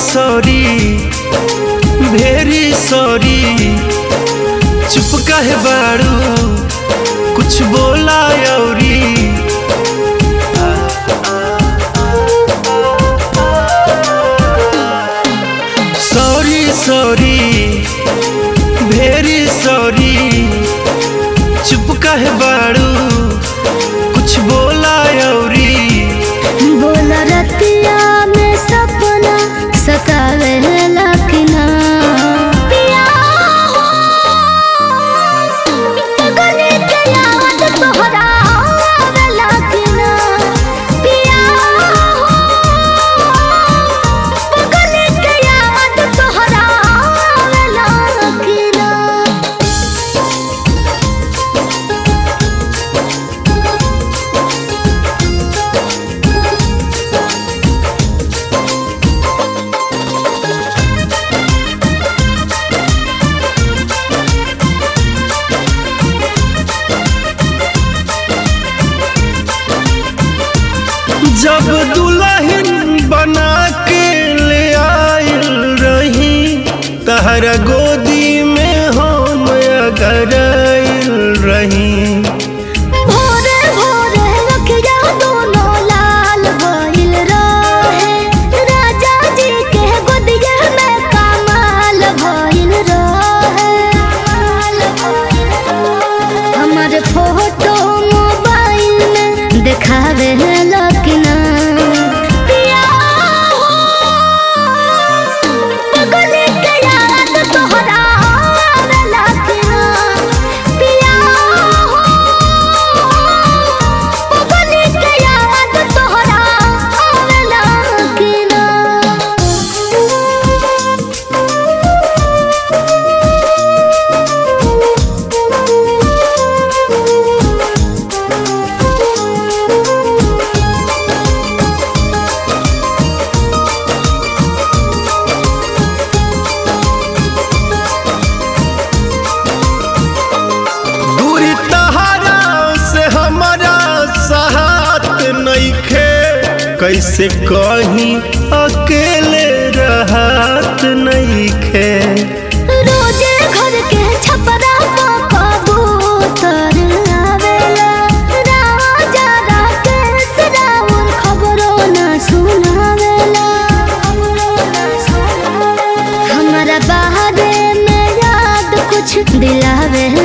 sorry very sorry चुप काहे बाड़ू कुछ बोला अउरी सॉरी सॉरी वेरी सॉरी चुप काहे बाड़ू कुछ बोला अउरी बोल रतिया में सपना सतावे लखना पिया हो गले के याद तोहरा आवे लखना पिया हो गले के याद तोहरा आवे लखना जब दुल्हन बना के ले आयल रही तहरा गोदी में हम अगर आयल रही भोरे भोरे रखिया दोनों लाल भइल रहे राजा जी के गोदिया में कमाल भइल रहे हमर फोटो मोबाइल में देखावे लकिना पिया हो गले के याद तोहरा आवे लकिना पिया हो गले के याद तोहरा आवे लकिना दूरी तहरा से हमारा साथ नइखे कैसे कहीं अकेले रहत नइखे रोजे घर के छपरा कबूतर आवेला राजा राकेश राउर खबरो न सुनावेला हमरा बाहरे में याद कुछ दिलावे